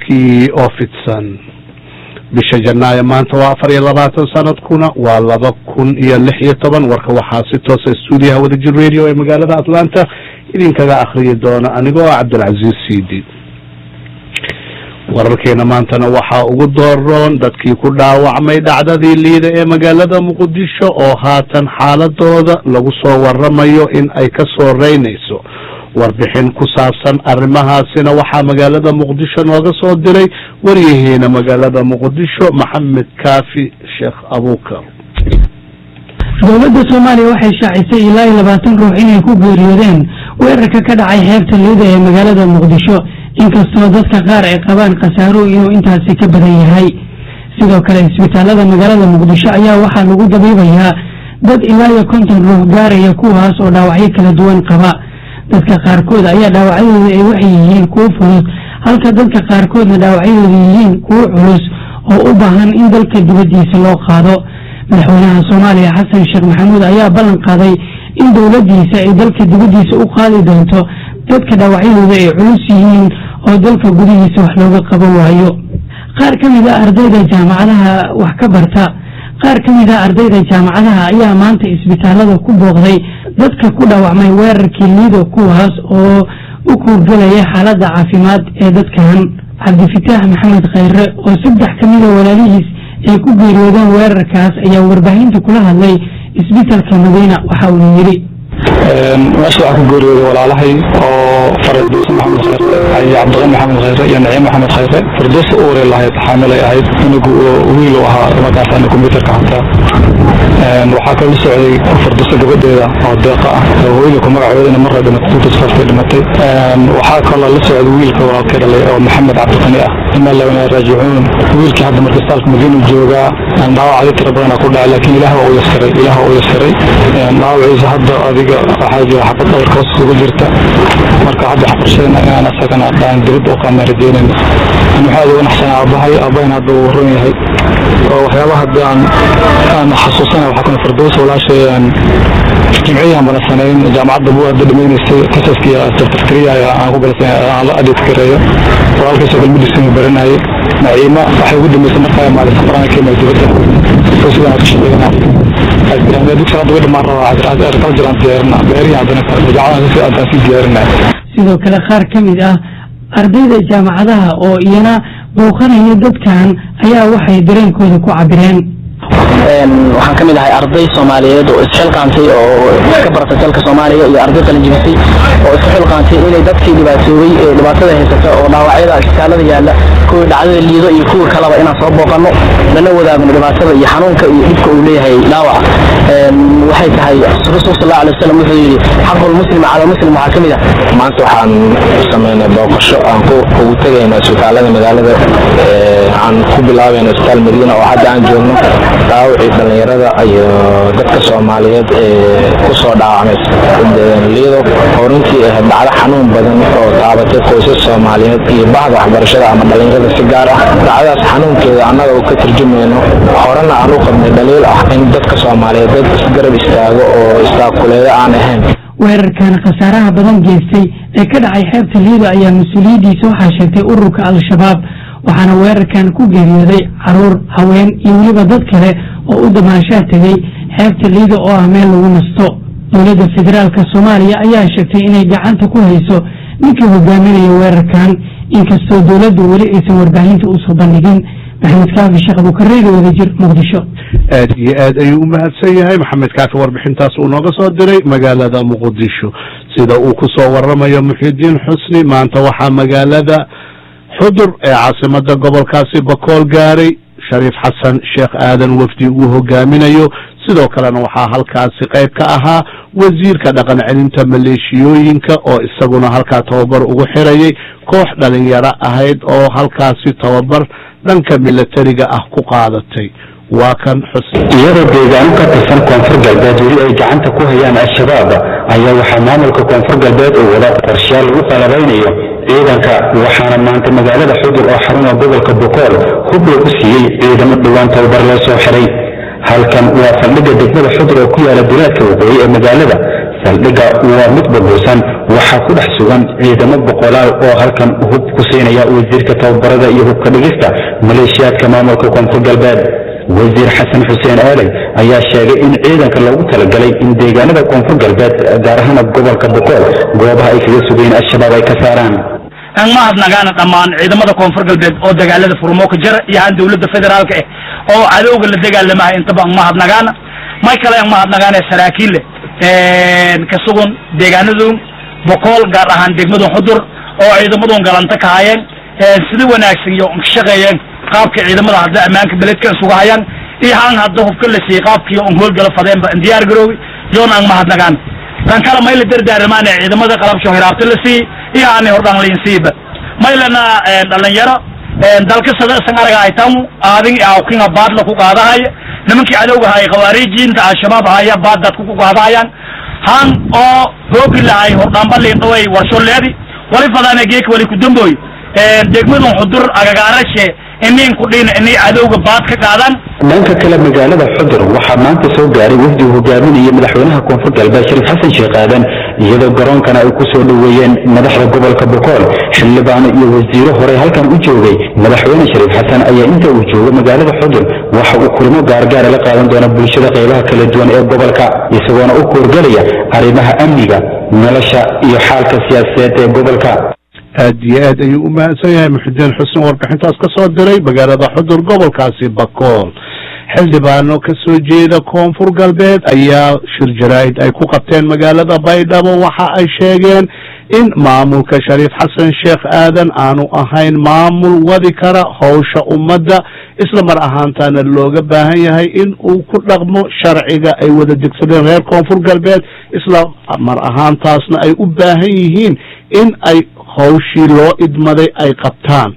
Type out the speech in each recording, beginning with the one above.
warkii oo fidsan bisha janaayo maanta waa afar iyo labaatan sanadkuna waa laba kun iyo lix iyo toban warka waxaa si toosa stuudiyaha wadajir radio ee magaalada atlanta idinkaga akhriyi doona anigoo ah cabdilcaziiz sidi wararkeena maantana waxaa ugu dooroon dadkii ku dhaawacmay dhacdadii liida ee magaalada muqdisho oo haatan xaaladooda lagu soo waramayo in ay ka soo reynayso warbixin ku saabsan arrimahaasina waxaa magaalada muqdisho nooga soo diray waryaheena magaalada muqdisho maxamed kaafi sheekh abuukar dowladda soomaaliya waxay shaacisay ilaa iyo labaatan ruux inay ku geeriyoodeen weerarka ka dhacay xeebta liida ee magaalada muqdisho inkastoo dadka qaar ay qabaan khasaaro inuu intaasi ka badan yahay sidoo kale isbitaalada magaalada muqdisho ayaa waxaa lagu dabiibayaa dad ilaa iyo konton ruux gaaraya kuwaas oo dhaawacyo kala duwan qaba dadka qaarkood ayaa dhaawacyadooda ay waxay yihiin kuwo fudud halka dadka qaarkoodna dhaawacyadooda yihiin kuwo culus oo u baahan in dalka dibaddiisa loo qaado madaxweynaha soomaaliya xasan sheekh maxamuud ayaa ballan qaaday in dowladdiisa ay dalka dibaddiisa u qaadi doonto dadka dhaawacyadooda ay culus yihiin oo dalka gudihiisa wax looga qaban waayo qaar ka mid a ardayda jaamacadaha wax ka barta qaar ka mid a ardayda jaamacadaha ayaa maanta isbitaalada ku booqday dadka ku dhaawacmay weerarkii liido kuwaas oo u kuurgelaya xaaladda caafimaad ee dadkan cabdifitaax maxamed khayre oo saddex ka mida walaalihiis ay ku geeriyoodeen weerarkaas ayaa warbaahinta kula hadlay isbitaalka madiina waxa uuna yidhi meesha waxaa ku geeriyooday walaalahay oo farduus maxamed khayre iyo cabdiqani maxamed khayre iyo naciim maxamed khayre farduus uure lahayd xaamilay ahayd inagu wiil u ahaa markaasana kombyuutarka xataa waxaa kaloo la socday farduusa gabadheeda oo deeqa ah oo hooyada ku magacoodana marra dhimatay tutasfaftay dhimatay waxaa kaloo la socday wiilka walaalkay dhalay oo maxamed cabdiqani ah inaa lana raajicuun wiilkii hadda marka istaalka madiinu joogaa dhaawacyo tira badana ku dhacay laakiin ilaah waa u yaskiray ilaah waa u yaskiray dhaawaciisa hadda adiga waxaa jira xabad dhabarka hoos ugu jirta marka hadda waxbarashadana inaan asagana dhaan dibadda u qaadnaan rajeynayna an waxaa uga naxsanaa aabbahay aabbahin hadda uu ron yahay oo waxyaabaha hadda aan aan xasuusana waxaa kuna fardoos walaashay aan jimciyaan bana sanayn jaamacadda buu hadda dhamaynaysay kasaskiya certificariya aan ku galasay aan la adheed kareeyo walaalkiisoo kale medicine baranayay naciima waxay ugu dambeysay markaa maalin safarana ka imay dibadda oo sidaan ka shaqeynaa dugsi hadda way dhamaan rabaa agriculture aan diyaarina beerihi haddana jaacadaha aan sii diyaarinaya sidoo kale qaar ka mid ah ardayda jaamacadaha oo iyana booqanaya dadkan ayaa waxay dareenkooda ku cabireen waxaan ka mid ahay arday soomaaliyeed oo isxilqaantay oo ka baratay dalka soomaaliya iyo arday qalinjibisay oo isku xilqaantay inay dadkii dhibaatoobay ee dhibaatada haysata oo dhaawacyada isbitaalada yaalla kuwii dhacdada liido iyo kuwii kaleba inaan soo booqanno lana wadaagno dhibaatada iyo xanuunka iyo dhibka uu leeyahay dhaawaca waxay tahay rasuul sal allahu alay wasalam wuxuu yidhi xaqul muslim cala muslim waxaa ka mid ah maanta waxaan samaynay booqasho aan ugu tegayna isbitaalada magaalada aan ku bilaabayna isbitaal madiina oo hadda aan joogno dhaawacii dhallinyarada iyo dadka soomaaliyeed ee ku soo dhaawacmay liido oo runtii ahayd dhacdo xanuun badan oo taabatay qoysas soomaaliyeed iyo bahda waxbarashada ama dhallinyarada si gaar ah dhacdaas xanuunkeeda annaga oo ka turjumayno horena aan u qabnay dhaliil ah in dadka soomaaliyeed dad isgarab istaago oo istaakuleeyo aan ahayn weerarkan khasaaraha badan geystay ee ka dhacay xeebta liido ayaa mas-uuliyaddiisa waxaa sheegtay ururka al-shabaab waxaana weerarkan ku geeriyooday caruur haween iyo weliba dad kale oo u damaashaa tegay xeebta liido oo ah meel lagu nasto dowladda federaalka soomaaliya ayaa sheegtay inay gacanta ku hayso ninkii hogaaminaya weerarkan inkastoo dowladdu weli aysan warbaahinta usoo bandhigin maxamed kaafi sheekh abuukareeri wadajir muqdisho aad iyo aad ayuu u mahadsan yahay maxamed kaafi warbixintaas uu nooga soo diray magaalada muqdisho sida uu ku soo waramayo muxidiin xusni maanta waxaa magaalada xudur ee caasimada gobolkaasi bakool gaaray shariif xasan sheekh aadan wafdi uu hogaaminayo sidoo kalena waxaa halkaasi qayb ka ahaa wasiirka dhaqan celinta maleeshiyooyinka oo isaguna halkaa tababar ugu xirayay koox dhalinyaro ahayd oo halkaasi tababar dhanka milatariga ah ku qaadatay waa kan xusn iyadoo deegaano ka tirsan koonfur galbeed weli ay gacanta ku hayaan al-shabaab ayaa waxaa maamulka koonfur galbeed uu wada qorshayaal lagu qalabaynayo ciidanka waxaana maanta magaalada xudur oo xaruna gobolka bokool hub lagu siiyey ciidamo dhowaan tababar loo soo xiray halkan waa faldhigga degmada xudur oo ku yaala bilaadka waqooyi ee magaalada saldhigga waa mid burbursan waxaa ku dhex sugan ciidamo boqolaal oo halkan hub ku siinaya wasiirka tababarada iyo hubka dhigista maleeshiyaadka maamulka koonfur galbeed wasiir xasan xuseen aadan ayaa sheegay in ciidanka loogu talagalay in deegaanada koonfur galbeed gaar ahaan gobolka boqol goobaha ay kaga sugayeen al-shabaab ay ka saaraan aan mahadnagaana dhammaan ciidamada koonfur galbeed oo dagaalada furmo ka jira iyo aan dowladda federaalka ah oo cadowga la dagaalamaha intaba aan mahadnagaana may kale aan mahadnagaana saraakiille ka sugan deegaanadun boqol gaar ahaan degmadun xudur oo ciidamadun galanta ka hayeen sida wanaagsan iyo ka shaqeeyeen qaabka ciidamada hadda ammaanka beledka isuga hayaan iyo haan hadda hubka la siiyey qaabkii on howlgala fadeenba in diyaar garoobi yoon aan mahadnagaan tan kale may la dardaaramaane ciidamada qalabsho hiraabta la siiyey iyo aanay hordhaan lain siiba maylana dhalinyaro dalka sadasan araga ay tamu aadin awkinga baadla ku qaadahaya nimankii cadowga hay khawaarijiinta al-shabaab haya baad dadku ku qaadahayaan han oo hoogi lahay hordhaanba liindhaway warsho leedi wali fadaane geek wali kudamboy degmadun xudur agagaarashe inin ku dhin inay cadowga baad ka qaadaan dhanka kale magaalada xudur waxaa maanta soo gaaray wafdi uu hogaaminaya madaxweynaha koonfur galbeed shariif xasan sheekh aadan iyadoo garoonkana ay ku soo dhoweeyeen madaxda gobolka boqol xildhibaano iyo wasiiro horey halkan u joogay madaxweyne shariif xasan ayaa inta uu joogo magaalada xudur waxa uu kulmo gaargaara la qaadan doona bulshada qaybaha kala duwan ee gobolka isagoona u koorgelaya arrimaha amniga nolosha iyo xaalka siyaasadeed ee gobolka aad iyo aad ayuu u mahadsan yahay muxudiin xuseen warbixintaas ka soo diray magaalada xudur gobolkaasi bakool xildhibaano ka soo jeeda koonfur galbeed ayaa shir jaraa'id ay ku qabteen magaalada baydhabo waxa ay sheegeen in maamulka shariif xasan sheekh aadan aanu ahayn maamul wadi kara howsha ummadda isla mar ahaantaana looga baahan yahay in uu ku dhaqmo sharciga ay wada degsadeen reer koonfur galbeed isla mar ahaantaasna ay u baahan yihiin in ay hawshii loo idmaday ay qabtaan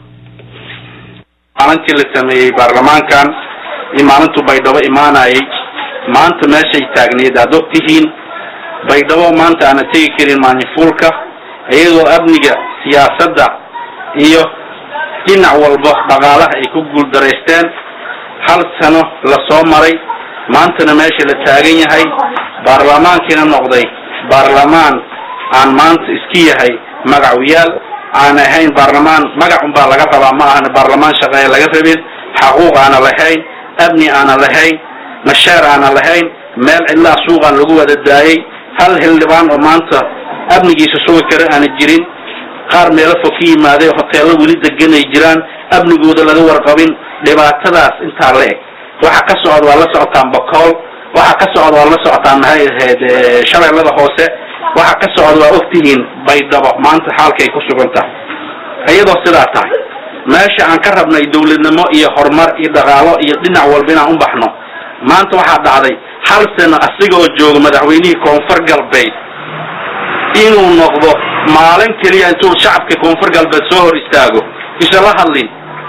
maalintii la sameeyey baarlamaankan iyo maalintuu baydhabo imaanayay maanta meeshay taagneed aad og tihiin baydhabo maanta aana tegi karin maanyafuulka iyadoo amniga siyaasadda iyo dhinac walba dhaqaalaha ay ku guuldaraysteen hal sano la soo maray maantana meesha la taagan yahay baarlamaankiina noqday baarlamaan aan maanta iska yahay magacuyaal aan ahayn baarlamaan magacun baa laga rabaa ma ahana baarlamaan shaqeeye laga rabin xaquuq aana lahayn amni aana lahayn mashaar aana lahayn meel cidlaa suuqaan lagu wada daayay hal xildhibaan oo maanta amnigiisa sugi kara aana jirin qaar meelo fog ka yimaaday hoteello weli degan ay jiraan amnigooda laga warqabin dhibaatadaas intaa la eg waxa ka socda waa la socotaan bakool waxa ka socda waa la socotaan maxay ahayd shabeellada hoose waxa ka socda waa ogtihiin baydhabo maanta xaalkay ku sugan tahay iyadoo sidaa tahay meesha aan ka rabnay dawladnimo iyo horumar iyo dhaqaalo iyo dhinac walba inaan u baxno maanta waxaa dhacday hal sano asigoo jooga madaxweynihii koonfur galbeed inuu noqdo maalin keliya intuu shacabka koonfur galbeed soo hor istaago isala hadlin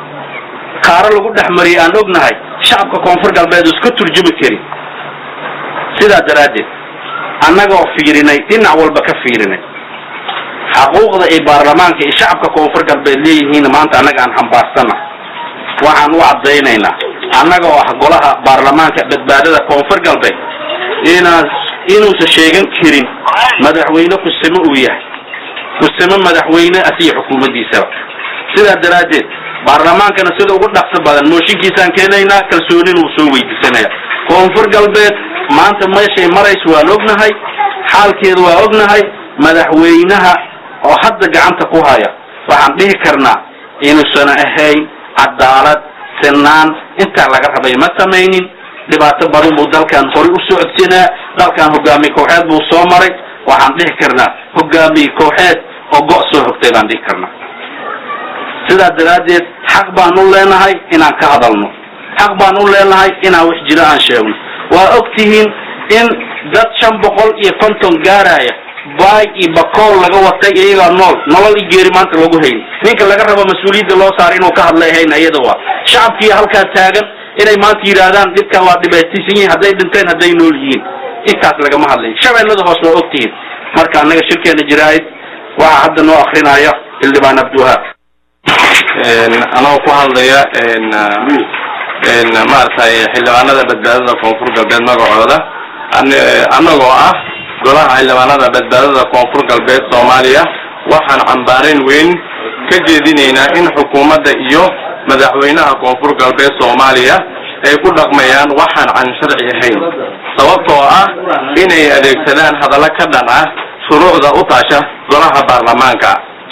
kaaro lagu dhex mariyay aan ognahay shacabka koonfur galbeed iska turjumi karin sidaa daraaddeed annagoo fiirinay dhinac walba ka fiirinay xaquuqda ay baarlamaanka iyo shacabka koonfur galbeed leeyihiin maanta annaga aan xambaarsana waxaan u caddaynaynaa annagoo ah golaha baarlamaanka badbaadada koonfur galbeed inaan inuusan sheegan karin madaxweyne kusimo uu yahay kusimo madaxweyne asiga xukuumaddiisaba sidaa daraaddeed baarlamaankana sida ugu dhaqso badan mooshinkiisaan keenaynaa kalsoonin uu soo weydiisanaya koonfur galbeed maanta meeshay marayso waan ognahay xaalkeeda waa ognahay madaxweynaha oo hadda gacanta ku haya waxaan dhihi karnaa inuusan ahayn cadaalad sinaan intaa laga rabay ma samaynin dhibaato badan buu dalkan horay u socodsinaa dalkan hogaamiye kooxeed buu soo maray waxaan dhihi karnaa hogaamiye kooxeed oo go' soo hogtay baan dhihi karnaa sidaa daraaddeed xaq baan u leenahay inaan ka hadalno xaq baan u leenahay inaan wax jiro aan sheegno waa og tihiin in dad shan boqol iyo konton gaaraya baay iyo bakool laga watay iyagaa nool nolol i geeri maanta lagu hayn ninka laga rabo mas-uuliyadda loo saaray inuu ka hadlay hayn iyada waa shacabkii halkaa taagan inay maanta yidhaahdaan dhibkan waa dhibaataysan yihiin hadday dhinteen hadday nool yihiin intaas lagama hadlayn shabeellada hoos waa og tihiin marka annaga shirkeena jiraa'id waxaa hadda noo akrinaya xildhibaan abdiwahaab anoo ku hadlaya maaragtay xildhibaanada badbaadada koonfur galbeed magacooda annagoo ah golaha xildhibaanada badbaadada koonfur galbeed soomaaliya waxaan cambaarayn weyn ka jeedinaynaa in xukuumadda iyo madaxweynaha koonfur galbeed soomaaliya ay ku dhaqmayaan waxaan can sharci ahayn sababtoo ah inay adeegsadaan hadallo ka dhan ah shuruucda u taasha golaha baarlamaanka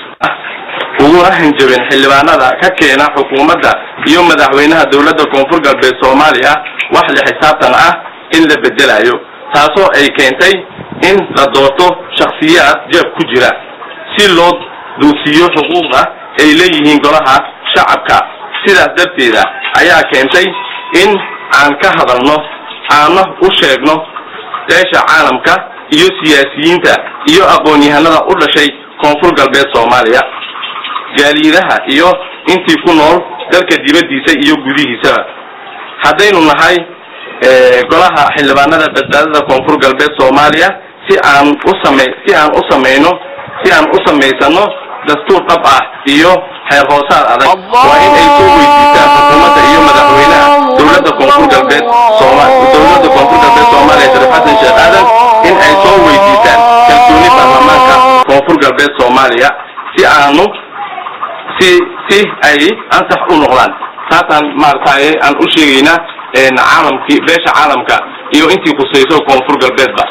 uguna hanjabeen xildhibaanada ka keena xukuumadda iyo madaxweynaha dowladda koonfur galbeed soomaaliya wax la xisaabtan ah in la bedelayo taasoo ay keentay in la doorto shakhsiyaad jeeb ku jira si loo duusiyo xuquuqda ay leeyihiin golaha shacabka sidaas darteeda ayaa keentay in aan ka hadalno aana u sheegno beesha caalamka iyo siyaasiyiinta iyo aqoon-yahanada u dhashay koonfur galbeed soomaaliya jaaliidaha iyo intii ku nool dalka dibaddiisa iyo gudihiisaba haddaynu nahay golaha xildhibaanada badbaadada koonfur galbeed soomaaliya si aan u same si aan u samayno si aan u samaysano dastuur dhab ah iyo xeer hoosaad adag waa in ay soo weydiistaan xukuumadda iyo madaxweynaha dowladda koonfur galbeed sooma dowladda koonfur galbeed soomaaliya shariif xasan sheekh aadan in ay soo weydiistaan kalsooni baarlamaanka koonfur galbeed soomaaliya si aanu si si ay ansax u noqdaan taasaan maaragtay aan u sheegaynaa caalamkii beesha caalamka iyo intii khusayso koonfur galbeedba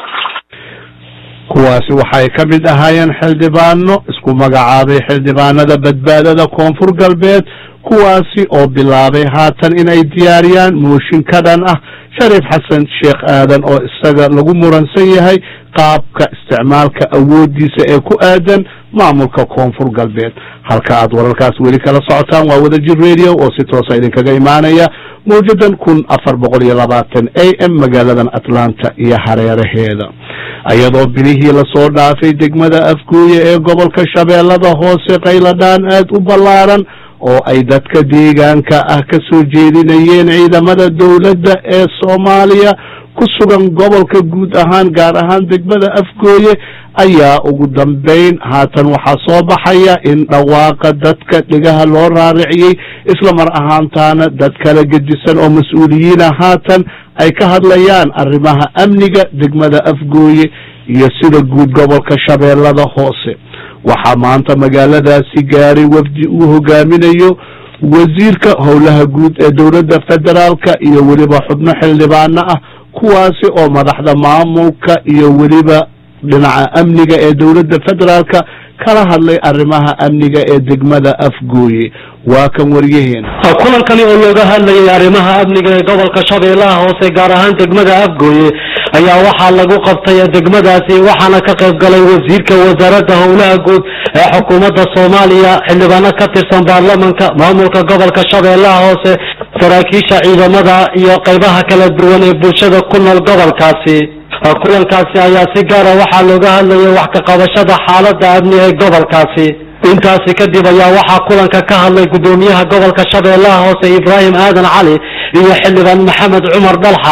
kuwaasi waxay ka mid ahaayeen xildhibaano isku magacaabay xildhibaanada badbaadada koonfur galbeed kuwaasi oo bilaabay haatan inay diyaariyaan mooshin ka dhan ah shariif xasan sheekh aadan oo isaga lagu muransan yahay qaabka isticmaalka awoodiisa ee ku aadan maamulka koonfur galbeed halka aad wararkaas weli kala socotaan waa wadajir radio oo si toosa idinkaga imaanaya mawjadan kun afar boqol iyo labaatan a m magaaladan atlanta iyo hareeraheeda iyadoo bilihii lasoo dhaafay degmada afgooye ee gobolka shabeellada hoose qayladhaan aad u ballaaran oo ay dadka deegaanka ah ka soo jeedinayeen ciidamada dowladda ee soomaaliya ku sugan gobolka guud ahaan gaar ahaan degmada afgooye ayaa ugu dambayn haatan waxaa soo baxaya in dhawaaqa dadka dhigaha loo raariciyey isla mar ahaantaana dad kala gedisan oo mas-uuliyiina haatan ay ka hadlayaan arrimaha amniga degmada afgooye iyo sida guud gobolka shabeellada hoose waxaa maanta magaaladaasi gaaray wafdi uu hogaaminayo wasiirka howlaha guud ee dowladda federaalka iyo weliba xubno xildhibaano ah kuwaasi oo madaxda maamulka iyo weliba dhinaca amniga ee dowladda federaalka kala hadlay arrimaha amniga ee degmada afgooye waa kan waryaheena kulankani oo looga hadlayay arrimaha amniga ee gobolka shabeellaha hoose gaar ahaan degmada afgooye ayaa waxaa lagu qabtay degmadaasi waxaana ka qayb galay wasiirka wasaaradda howlaha guud ee xukuumadda soomaaliya xildhibaano ka tirsan baarlamanka maamulka gobolka shabeellaha hoose saraakiisha ciidamada iyo qaybaha kala duwan ee bulshada ku nool gobolkaasi kulankaasi ayaa si gaara waxaa looga hadlayay wax ka qabashada xaaladda amni ee gobolkaasi intaasi kadib ayaa waxaa kulanka ka hadlay guddoomiyaha gobolka shabeellaha hoose ibraahim aadan cali iyo xildhibaan maxamed cumar dhalxa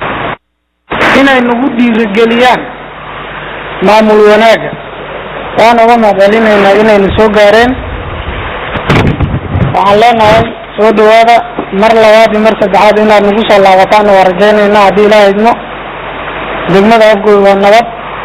inay nagu dhiirigeliyaan maamul wanaagga waan uga mahadcelinaynaa inayna soo gaareen waxaan leenahay soo dhawaada mar labaad iyo mar saddexaad inaad nagu soo laabataan waa rajaynaynaa haddii ilaaha idmo degmada afgooy waa nabad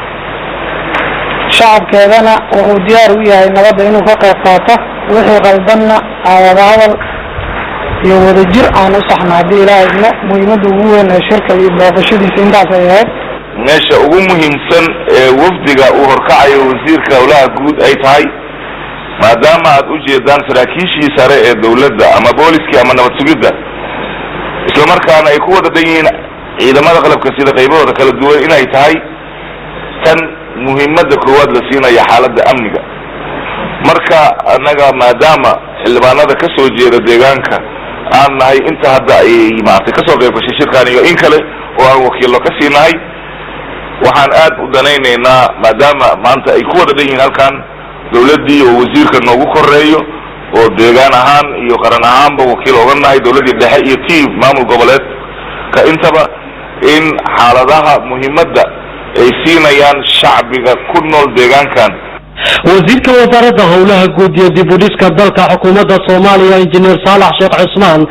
shacabkeedana wuxuu diyaar u yahay nabadda inuu ka qayb qaato wixii qaldanna aan wada hadal iyo wadajir aan u saxno haddii ilaaha idmo muhiimadda ugu weyn ee shirka iyo booqashadiisa intaas ay ahayd meesha ugu muhiimsan ee wafdiga uu horkacayo wasiirka howlaha guud ay tahay maadaama aad u jeedaan saraakiishii sare ee dawladda ama booliskii ama nabad sugidda islamarkaana ay ku wada dhan yihiin ciidamada qalabka sida qaybahooda kala duwan inay tahay tan muhiimadda koowaad la siinaya xaaladda amniga marka annaga maadaama xildhibaanada ka soo jeeda deegaanka aan nahay inta hadda ay maaragtay kasoo qayb gashay shirkan iyo in kale oo aan wakiillo ka sii nahay waxaan aad u danaynaynaa maadaama maanta ay ku wada dhan yihiin halkan dawladdii oo wasiirka noogu koreeyo oo deegaan ahaan iyo qaran ahaanba wakiil oga nahay dawladdii dhexe iyo tii maamul goboleedka intaba in xaaladaha muhiimadda ay siinayaan shacbiga ku nool deegaankan wasiirka wasaaradda howlaha guud iyo dib u dhiska dalka xukuumadda soomaaliya injineer saalax sheekh cusmaan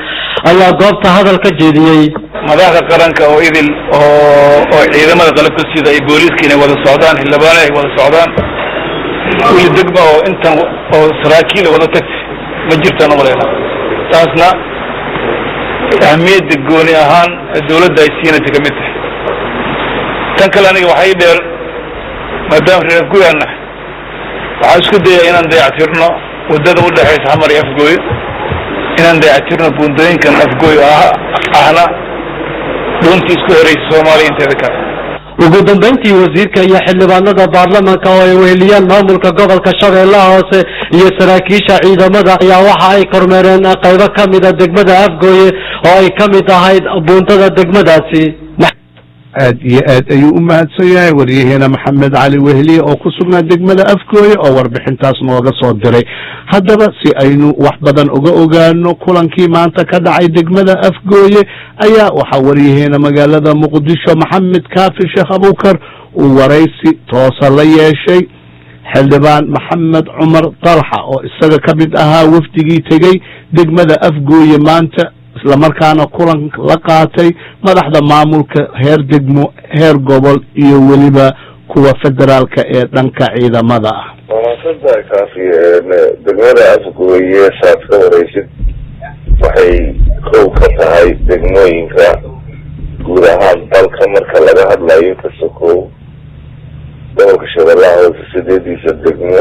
ayaa goobta hadal ka jeediyey madaxda qaranka oo idil oo oo ciidamada qalabka sida ay booliiska inay wada socdaan xildhibaane ay wada socdaan weli degma oo intan oo saraakiil wada tagtay ma jirtaan umalayna taasna ahmiyadda gooni ahaan dawladda ay siinaysa ka mid tahay tan kale aniga waxay dheer maadaama reer guyaan nahay waxaan isku dayaa inaan dayactirno waddada u dhexaysa xamar iyo afgooyo inaan dayactirno buundooyinkan afgooyo ah ahna dhuuntii isku heraysa soomaaliya inteeda kale ugu dambeyntii wasiirka iyo xildhibaanada baarlamanka oo ay weheliyaan maamulka gobolka shabeellaha hoose iyo saraakiisha ciidamada ayaa waxa ay kormeereen qaybo ka mida degmada afgooye oo ay ka mid ahayd buuntada degmadaasi aad iyo aad ayuu u mahadsan yahay waryaheena maxamed cali wehliye oo ku sugnaa degmada afgooye oo warbixintaas nooga soo diray haddaba si aynu wax badan uga ogaano kulankii maanta ka dhacay degmada afgooye ayaa waxaa waryaheena magaalada muqdisho maxamed kaafi sheekh abukar uu waraysi toosa la yeeshay xildhibaan maxamed cumar dalxa oo isaga ka mid ahaa wafdigii tegey degmada afgooye maanta islamarkaana kulan la qaatay madaxda maamulka heer degmo heer gobol iyo weliba kuwa federaalka ee dhanka ciidamada ah wanaagsantahay kaafi degmada afgooye saad ka waraysid waxay kow ka tahay degmooyinka guud ahaan dalka marka laga hadlayo ka sokow gobolka shabeellaha hoose sideediisa degmo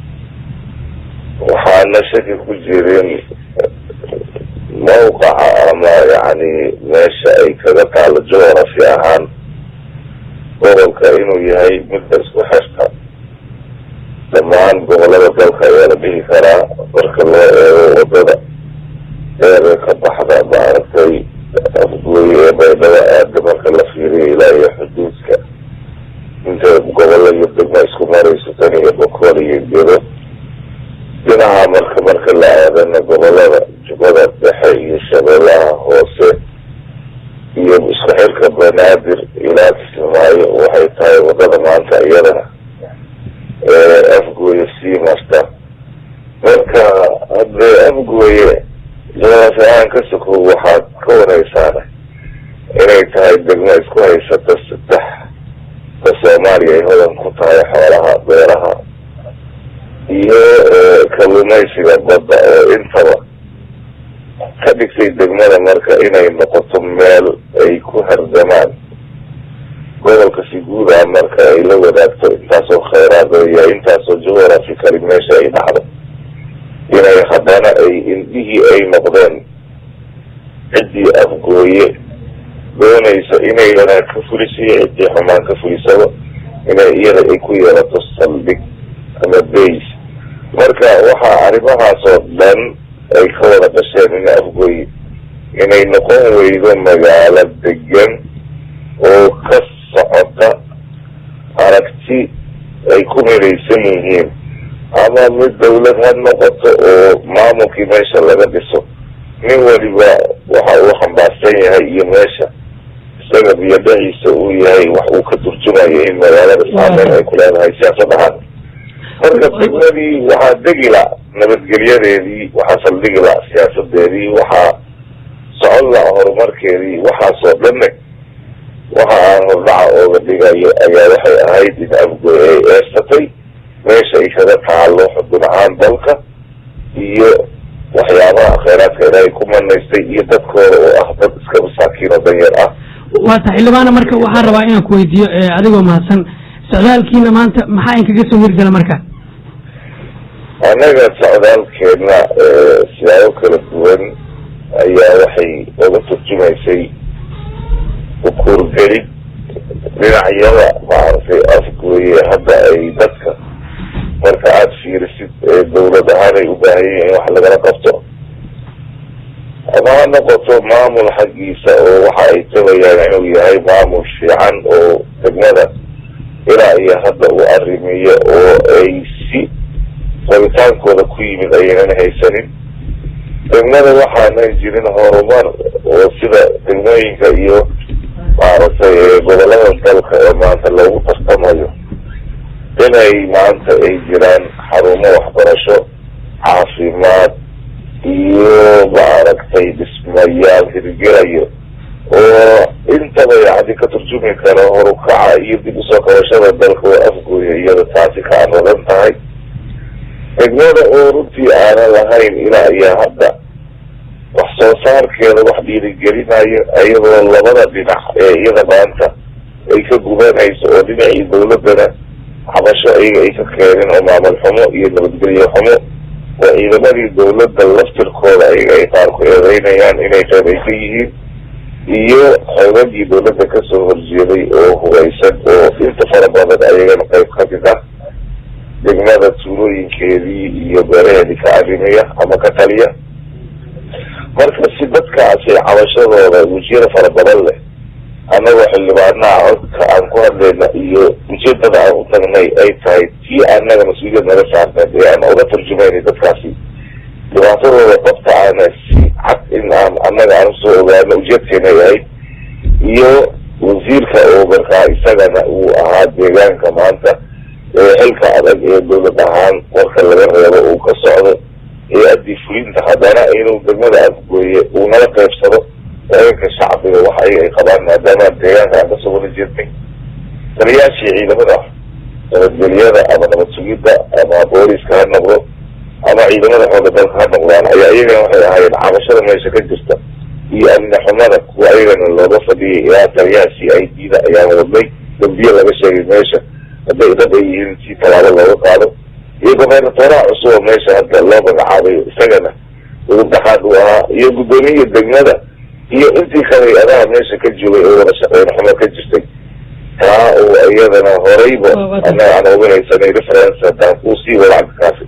waxaana shaki ku jirin mawqaca ama yani meesha ay kaga taalo geography ahaan gobolka inuu yahay midda isku xirta dhammaan gobolada dalka ayaa la dhihi karaa marka loo eego wadada dheer ka baxda maaragtay afgooye ee baydhaba aada marka la fiiriyo ilaa iyo xuduudka inta gobola iyo degmo isku marayso tan iyo bokool iyo gedo dhinaca marka marka la aadana gobolada jubbada dhexe iyo shabeellaha hoose iyo isku xirka banaadir ilaa kismaayo waxay tahay wadada maanta iyadana ee afgooye sii marta marka haddee afgooye jawaafi ahaan ka sokow waxaad ka wareysaana inay tahay degmo isku haysata saddex da soomaaliya ay hodan ku tahay xoolaha beeraha iyo kalluumaysiga badda oo intaba ka dhigtay degmada marka inay noqoto meel ay ku hardamaan gobolka si guud ah marka ay la wadaagto intaasoo khayraad iyo intaasoo geography kali meesha ay dhacdo inay haddana ay indhihii ay noqdeen ciddii afgooye doonaysa inay wanaag ka fuliso iyo ciddii xumaan ka fulisaba inay iyada ay ku yeelato saldhig ama base marka waxaa arrimahaasoo dhan ay ka wada dhasheen in afgooye inay noqon weydo magaalo degan oo ka socota aragti ay ku midaysan yihiin ama mid dawlad ha noqoto oo maamulkii meesha laga dhiso nin waliba waxa uu xambaarsan yahay iyo meesha isaga biyadhahiisa uu yahay wax uu ka turjumayo in magaalada saameyn ay ku leedahay siyaasad ahaan marka degmadii waxaa degi la nabadgelyadeedii waxaa saldhigi la siyaasadeedii waxaa socon la horumarkeedii waxaasoo dhanne waxa aan hordhaca ooga dhigayo ayaa waxay ahayd in afgoy ay eersatay meesha ay kaga taalo xudun ahaan dalka iyo waxyaabaha kheyraadka ilaahay ku manaystay iyo dadkooda oo ah dad iska masaakiin oo danyar ah waata xildhibaana marka waxaan rabaa inaan ku weydiiyo adigoo mahadsan socdaalkiina maanta maxaa inkaga soo hirgala marka annaga socdaalkeena siyaabo kala duwan ayaa waxay oga turjumaysay ukuurgelid dhinacyada maaragtay afgooye hadda ay dadka marka aada fiirisid dawlad ahaan ay u baahan yihiin in wax lagala qabto ama ha noqoto maamul xaggiisa oo waxa ay tabayaan inuu yahay maamul fiican oo degmada ilaa iyo hadda uu arrimiyo oo ay si rabitaankooda ku yimid ayaynan haysanin degmada waxaanan jirin horumar oo sida degmooyinka iyo maaragtay gobolada dalka ee maanta loogu tartamayo inay maanta ay jiraan xarumo waxbarasho caafimaad iyo maaragtay dhismayaal markaasi ka turjumi karo horukaca iyo dib usoo qabashada dalka oo afgooya iyada taasi ka aqadan tahay degmada oo runtii aanan lahayn ilaa iyo hadda wax soo saarkeeda wax dhiirigelinayo iyadoo labada dhinac ee iyada maanta ay ka gubanayso oo dhinacii dawladana cabasho iyaga ay ka keeneen oo maamul xumo iyo nabadgelyo xumo oo ciidamadii dawladda laftirkooda ayaga ay qaar ku eedeynayaan inay qayb ay ka yihiin iyo xoogagii dawladda kasoo horjeeday oo hugaysan oo inta fara badan ayagana qayb ka mid ah degmada tuulooyinkeedii iyo beeraheedii ka arrimaya ama ka taliya marka si dadkaasi cabashadooda wejiyada fara badan leh annagoo xildhibaanaha codka aan ku hadlayna iyo ujeedada aan u tagnay ay tahay tii annaga mas-uuliyad naga saarneed ee aan uga turjumaynay dadkaasi dhibaatadooda dabta aana si cad in aan annaga aan usoo ogaano ujeedkeena ay ahayd iyo wasiirka oo markaa isagana uu ahaa deegaanka maanta ee xilka adag ee dawlad ahaan warka laga reebo uu ka socdo ee addii fulinta haddana inuu degmada afgooye uu nala qaybsado dareenka shacbiga wax ayaga ay qabaan maadaama deegaanka aan kasoo wada jeednay taliyaashii ciidamada nabadgelyada ama nabad sugidda ama booliska ha noqdo ama ciidamada xooga dalka ha noqdaan ayaa iyagana waxay ahaayeen cabashada meesha ka jirta iyo amni xumada kuwa ayagana looga fadhiyay ilaa taliyaha c i d da ayaan wadnay dambiye laga sheegay meesha hadday dad ay yihiin si tallaabo looga qaado iyo gobernatoraha cusub oo meesha hadda loo magacaabayo isagana udub dhaxaad uu ahaa iyo guddoomiya degmada iyo intii kale adaha meesha ka joogay oo wada shaqeyn xumo ka jirtay taa oo iyadana horeyba annaga aan uga haysanay reference haddaan kuu sii wada cabdikaasi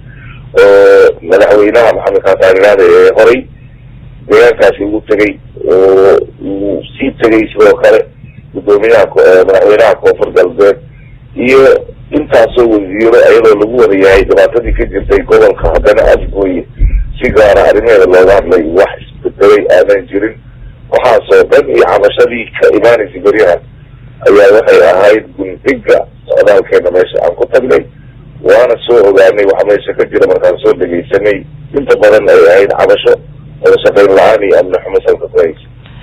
oo madaxweynaha maxamed kaataaniraada ee horey deegaankaasi ugu tegay oo uu sii tegay sidoo kale guddoomiyaha madaxweynaha koonfur galbeed iyo intaasoo wasiiro iyadoo lagu wada yahay dhibaatadii ka jirtay gobolka haddana afgooye si gaara arrimeeda looga hadlay wax isbedelay aanan jirin waxaasoo dhan iyo cabashadii ka imaanaysa beryahan ayaa waxay ahayd gundhiga socdaalkeena meesha aan ku tagnay waana soo ogaanay waxa meesha ka jira markaan soo dhegaysanay inta badan ay ahayd cabasho wada shaqayn la-aan iyo amni xumo salka ku haysa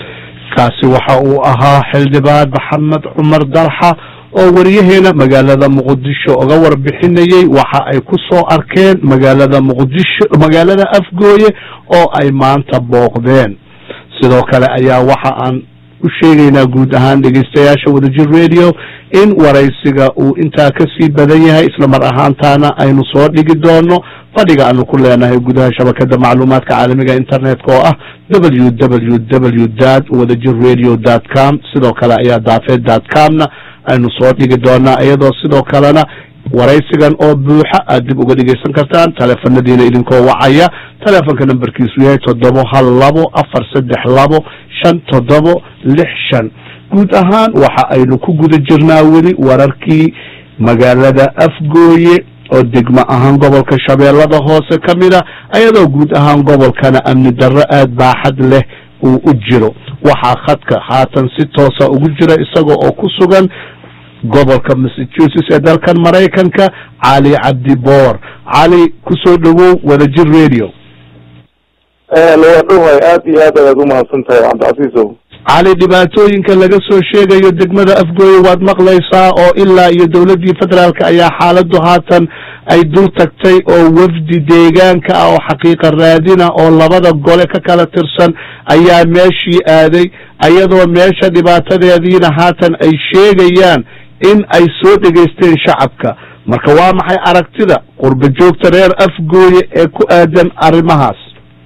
kaasi waxa uu ahaa xildhibaan maxamed cumar dalxa oo wariyaheena magaalada muqdisho uga warbixinayey waxa ay ku soo arkeen magaalada muqdisho magaalada afgooye oo ay maanta booqdeen sidoo kale ayaa waxa aan u sheegaynaa guud ahaan dhegeystayaasha wadajir radio in waraysiga uu intaa kasii badan yahay isla mar ahaantaana aynu soo dhigi doono fadhiga aanu ku leenahay gudaha shabakada macluumaadka caalamiga internetka oo ah w w w dot wadajir radio dot com sidoo kale ayaa daafeed dot comna aynu soo dhigi doonaa iyadoo sidoo kalena waraysigan oo buuxa aad dib uga dhegeysan kartaan taleefanadiina idinkoo wacaya taleefonka nambarkiisu yahay toddobo hal labo afar saddex labo shan toddobo lix shan guud ahaan waxa aynu ku guda jirnaa weli wararkii magaalada afgooye oo degmo ahaan gobolka shabeellada hoose ka mid a iyadoo guud ahaan gobolkana amni darro aad baaxad leh uu u jiro waxaa khadka haatan si toosa ugu jira isaga oo ku sugan gobolka massachusetts ee dalkan maraykanka cali cabdi boor cali kusoo dhawow wadajir radio waa dhowhay aad iyo aad ayaad umahadsan tahay cabdicasiisow cali dhibaatooyinka laga soo sheegayo degmada afgooye waad maqlaysaa oo ilaa iyo dowladdii federaalka ayaa xaaladdu haatan ay dul tagtay oo wafdi deegaanka ah oo xaqiiqa raadina oo labada gole ka kala tirsan ayaa meeshii aaday iyadoo meesha dhibaatadeediina haatan ay sheegayaan in ay soo dhegaysteen shacabka marka waa maxay aragtida qurba joogta reer afgooye ee ku aadan arrimahaas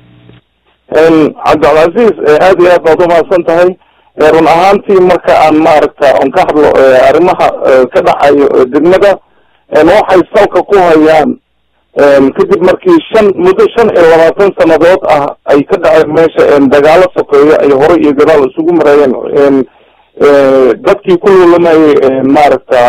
cabdicalcasiis aad iyo aad baad umahadsan tahay run ahaantii marka aan maaragta on ka hadlo arrimaha ka dhacayo degmada waxay salka ku hayaan kadib markii shan muddo shan iyo labaatan sanadood ah ay ka dhaceen meesha dagaalo sokeeyo ay hore iyo gadaal isugu mareeyeen dadkii ku lulamayay maaragta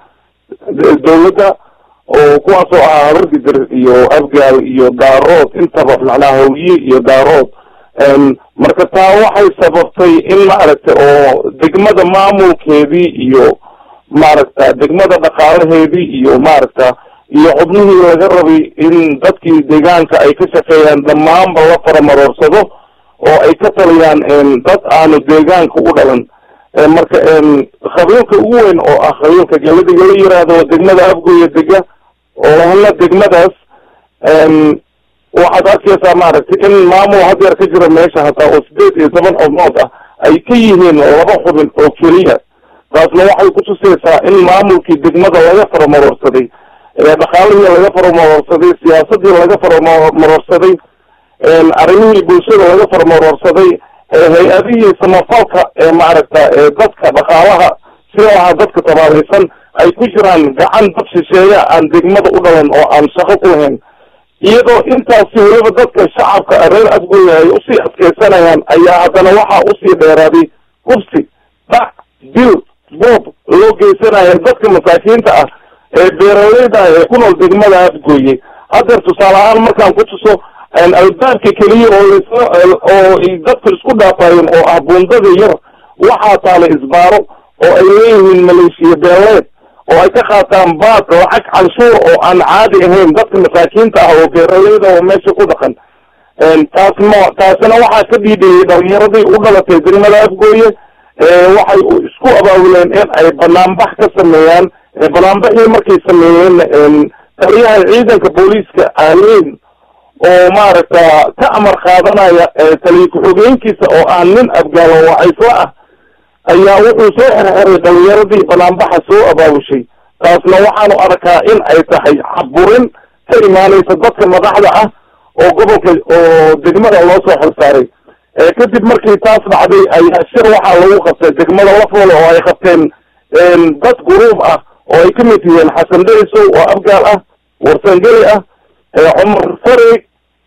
dawladda oo kuwaasoo ahaa habargidir iyo afgaal iyo daarood intaba macnaha hawye iyo daarood marka taa waxay sababtay in maaragta oo degmada maamulkeedii iyo maaragta degmada dhaqaalaheedii iyo maaragta iyo xubnihii laga rabay in dadkii deegaanka ay ka shaqeeyaan dhammaanba la faramaroorsado oo ay ka taliyaan dad aanu deegaanka u dhalan marka qabiilka ugu weyn oo ah qabiilka galadiga la yiraahdo oo degmada afgooya dega oo hana degmadaas waxaad arkaysaa maaragtay in maamul hadeer ka jira meesha hataa oo sideed iyo toban xubnood ah ay ka yihiin laba xubin oo keliya taasna waxay kutusaysaa in maamulkii degmada laga faramarorsaday dhaqaalihii laga faramarorsaday siyaasadii laga faramarorsaday arrimihii bulshada laga faramarorsaday hay-adihii samafalka ee maaragta dadka dhaqaalaha sida lahaa dadka tabaalaysan ay ku jiraan gacan dad shisheeya aan degmada u dhalan oo aan shaqo ku lahayn iyadoo intaasi weliba dadka shacabka reer afgooya ay usii adkeysanayaan ayaa haddana waxaa usii dheeraaday hubsi dhac dil boob loo geysanaya dadka masaakiinta ah ee beeraleyda ah ee ku nool degmada afgooye hadeer tusaale ahaan markaan ku tuso albaabka keliya oo lasla oo dadka isku dhaafayeen oo ah buundada yar waxaa taala isbaaro oo ay leeyihiin maleeshiya beeleed oo ay ka qaataan baad lacag canshuur oo aan caadi ahayn dadka masaakiinta ah oo beeraleyda oo meesha ku dhaqan taas ma taasina waxaa ka dhiidhiyey dhalinyaradii u dhalatay degmada afgooye waxay isku abaabuleen in ay banaanbax ka sameeyaan banaanbaxii markay sameeyeen taliyaha ciidanka booliiska aaliin oo maaragta ka amar qaadanaya taliya ku-xogeenkiisa oo ah nin afgaalo wacaysla ah ayaa wuxuu soo xirxiray dhalinyaradii banaanbaxa soo abaabushay taasna waxaanu arkaa in ay tahay caburin ka imaanaysa dadka madaxda ah oo gobolka oo degmada loo soo xilsaaray kadib markii taas dhacday ayaa shir waxaa lagu qabtay degmada lafole oo ay qabteen dad guruub ah oo ay kamid yihiin xasan dherisow oo afgaal ah warsangeli ah cumar farig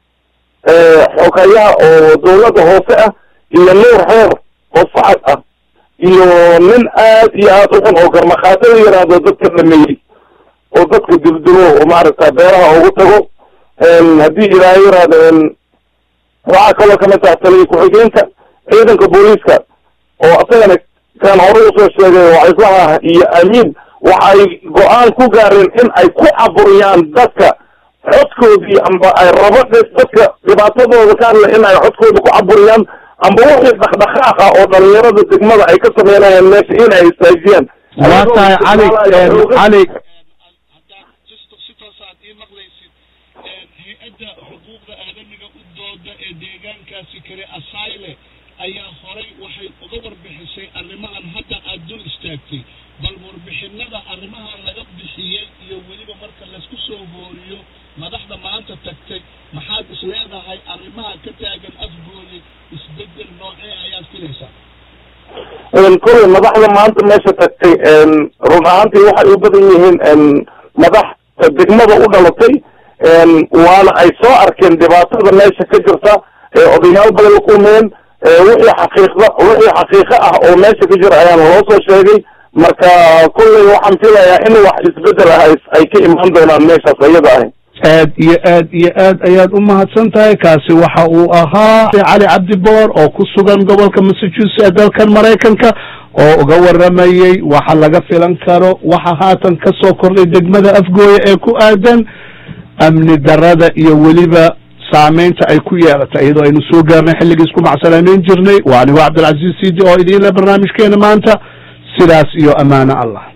xogayaha oo dawladda hoose ah iyo nuur xeer oo sacad ah iyo nin aad iyo aad uxun oo garmaqaado la yiraahdo dadka dhameeyey oo dadka duldulo oo maaragta beeraha ugu tago haddii ilaahay yiraahdo waxaa kaloo kamid taha taliya ku-xigeenka ciidanka booliiska oo asagana kaan hore usoo sheegay wacislaha iyo amiin waxay go-aan ku gaareen in ay ku caburiyaan dadka codkoodii amba ay rabo dadka dhibaatadooda ka hadla in ay codkooda ku caburiyaan amba wixii dhaqdhaqaaq ah oo dhalinyarada degmada ay ka sameynayaan meesha in ay istaajiyaan waa tahay cali cali hay-adda xuquuqda aadamiga u dooda ee deegaankaasi kale asayle ayaa horay waxay uga warbixisay arrimahan hadda aada dul istaagtay bal warbixinada arrimahan laga bixiyey iyo weliba marka laysku soo hooriyo madaxda maanta tagtay maxaad is leedahay arrimaha ka taagan afgooye isbedel noocee ayaad filaysaa kolley madaxda maanta meesha tagtay run ahaantii waxay u badan yihiin madax degmada u dhalatay waana ay soo arkeen dhibaatada meesha ka jirta odayaal badan la kulmeen wixii xaqiiqda wixii xaqiiqo ah oo meesha ka jira ayaana loo soo sheegay marka kolley waxaan filayaa in wax isbedel ah ay ka imaan doonaan meeshaas iyada ahi aad iyo aad iyo aad ayaad u mahadsan tahay kaasi waxa uu ahaa cali cabdi boor oo ku sugan gobolka massachusetts ee dalkan maraykanka oo uga waramayey waxa laga filan karo waxa haatan ka soo kordhay degmada afgooye ee ku aadan amni darada iyo weliba saameynta ay ku yeelatay iyadoo aynu soo gaarnay xilligiis ku macsalaameyn jirnay waa anigo cabdilcaziz sidi oo idiin le barnaamijkeena maanta sidaas iyo amaano allah